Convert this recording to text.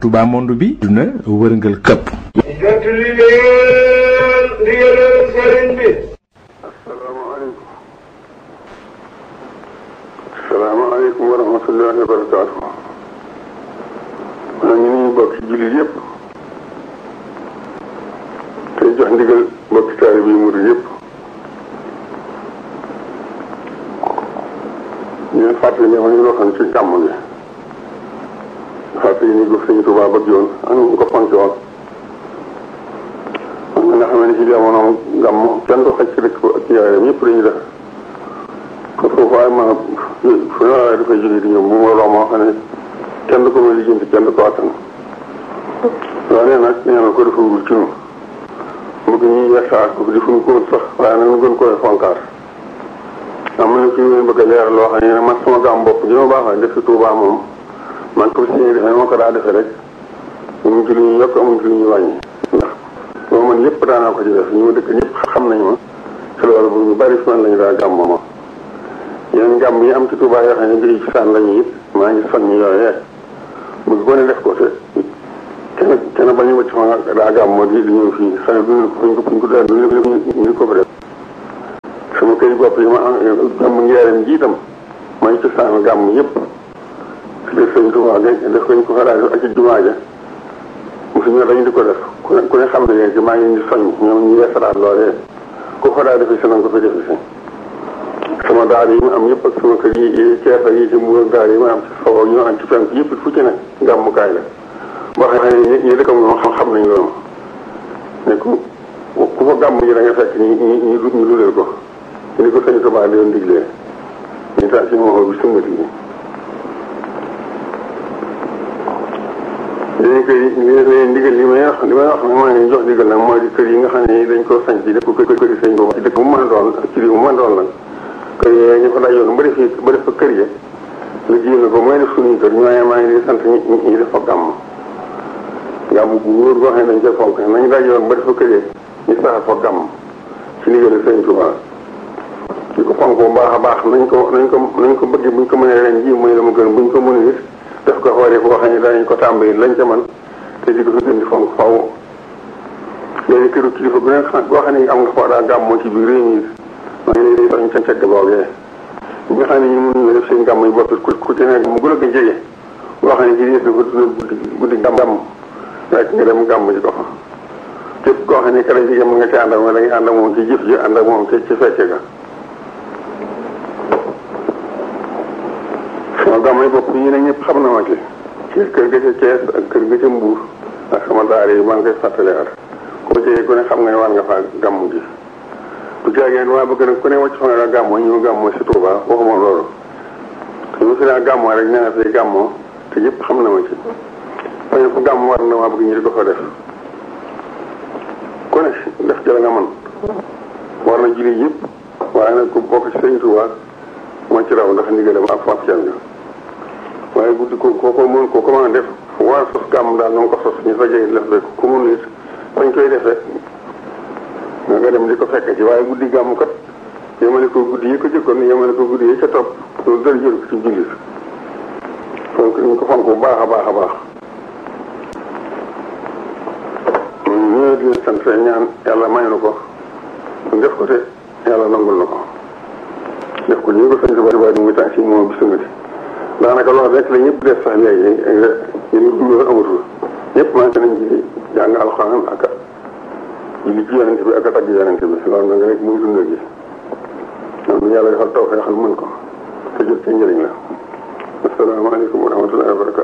Touba monde bi duna wërngal këpp jot li leen ndigalal sëriñ bi asalaamaaleykum asalaamaaleykum wa rahmatullahi wa barakaatu maa ngi nuyu bokki jullit yëpp tey jox ndigal bokki taalibe yi murid yëpp ñu leen fàttali ne ma ñu waxoon ci gàmm gi fàttali ni ko sëñ Tuubaa bëgg yoon ak ñu ko fonk woon man nga xam ne ci jamono gàmm kenn du xaj ci dëkk ak yaayam ñëpp dañuy def kon foofu waaye ma fu ne waaye dafay jóge di ñëw bu ma loo moo xam ne kenn du ko may lijjanti kenn du ko attan waaye nag nee na ko defagul ci ñun bëgg ñuy yeesaat ko defuñ ko sax waaye nag ñu gën koy fonkaat am na ci ñu bëgg a leeral loo xam ne man sama gàmm bopp gi ma baax def ci Tuubaa moom man ko si defee moo ko daa defee rek amuñ ci lu ñu yokk amuñ ci lu ñu wàññi ndax boo man lépp daanaa ko ci def ñu ma dëkk ñëpp xam nañ ma ci loolu bu ñu bari fi man lañu daa gàmm ma yeneen gàmm yi am ci Tuubaa yoo xam ne mbiri ci saan lañu it maa ngi soññ yooyee bëgg ko ne def ko te kenn kenn bañu wacc ma daa gàmm di di ñëw fii xëy duñu ko fuñ ko fuñ ko daan duñu ñu ko fa def sama kër bopp yi ma am gàmm ngeeram ji itam maa ngi ci saan gàmm yëpp ci def sëñ Tuubaa def ko ñu ko fa daa ak ci jumaa ja mosu ñu dañu di ko def ku ne ku ne xam ne yéen ci maa ngi leen di soññ ñoom ñu yeesalaat loolee ku ko daa defe si na nga ko fi defe si sama daara yi ma am yëpp ak sama kër yi Cees ak yi ci Mbuur daara yi ma am ci sow ak ñu am ci fenk yëpp fu ci ne gàmmukaay la boo xam ne ñi dëkk moom xam xam nañ loolu ne ku ku fa gàmm yi da nga fekk ñi ñi ñu ñu luleel ko ni ko sëñ Tuubaa doon diglee ñu taal si moo bi sumbati yi léegi koy léegi ndigal li may wax li may wax nag maa ngi jox ndigal nag mooy di kër yi nga xam ne dañ koo sañ ci dëkk kër kër yi sëñ boobu ci dëkk bu mën a doon ci réew bu mën a doon nag kër yee ñu fa dajoon ba def ba def fa kër ya lu jiw na ko mooy def suñuy kër ñooñee maa ngi di sant ñi ñi def fa gàmm gàmm bu wóor boo xam ne dañ koy fonk nañu dajoon ba def fa kër ya ñu saxal fa gàmm ci ndigal sëñ Tuubaa di ko fonk bu baax a baax nañ ko nañ ko nañ ko bëgg buñ ko mënee ren ji muy la mu gën buñ ko mënee it def ko xoolee foo xam ne danañ ko tàmbali lañ ca man te di ko fi gën di fonk faw léegi këru kilifa bu ne xam boo xam ne am nga foo daa gàmmoo ci biir réew mi maa ngi leen di soñ ca cegg boogee ñi nga xam ne ñu mënuñu def seen gàmm yi bopp ku ku ci nekk mu gën a ko jege boo xam ne ci des dafa dundal guddi guddi gàmm rek nga dem gàmm ji ko fa képp koo xam ne kala jigéen mën nga ci ànd ak moom da ngay ànd ak moom ci jëf ji ànd ak moom ci ci fecce ga sama gàmm yi bopp yi ne ñëpp xam na ma ci ci kër ga ca Thiès ak kër ga ca Mbuur ak sama daara yi maa ngi koy fàttali at koo jegee ku ne xam nga ne war nga faa gàmm gi bu jaagee waa bëgg nag ku ne wàcc fa nga daa gàmmoo ñu gàmmoo si Touba waxuma loolu te ñu fi daa gàmmoo rek nee na fi gàmmoo te ñëpp xam na ma ci fañu fu gàmm war na maa bëgg ñu di ko fa def ku ne def ci la nga mën war na julli yëpp waaye nag ku bokk ci sëñ Touba moo ci raw ndax ndigalam ak faf can nga waaye guddi ko ko ko mën ko comment def war sos gàmm daal na nga ko sos ñu fa jege def rek ku mun it fañ koy defee nga nga dem di ko fekk ci waaye guddi gàmm kat yemale ko guddi yi ko jëkkoon yemale ko guddi yi ca topp loolu dara jël ko ci jullit fonk ñu ko fonk bu baax a baax a baax ñoo di sant ñaan yàlla may na ko def ko te yàlla nangul na ko def ko ñu ko sañ tubaab tubaab muy tànk si moom bi sungati daanaka loolu rek la ñëpp def sax léegi yéen dund amatul ñëpp maa ngi nañ ci jàng alxuraan ak julli ci yonente bi ak a tagg yonente bi loolu nag rek muy dund gi noonu yàlla defal taw feexal mën ko te jot ci njëriñ la asalaamaaleykum wa rahmatullahi wa barakatu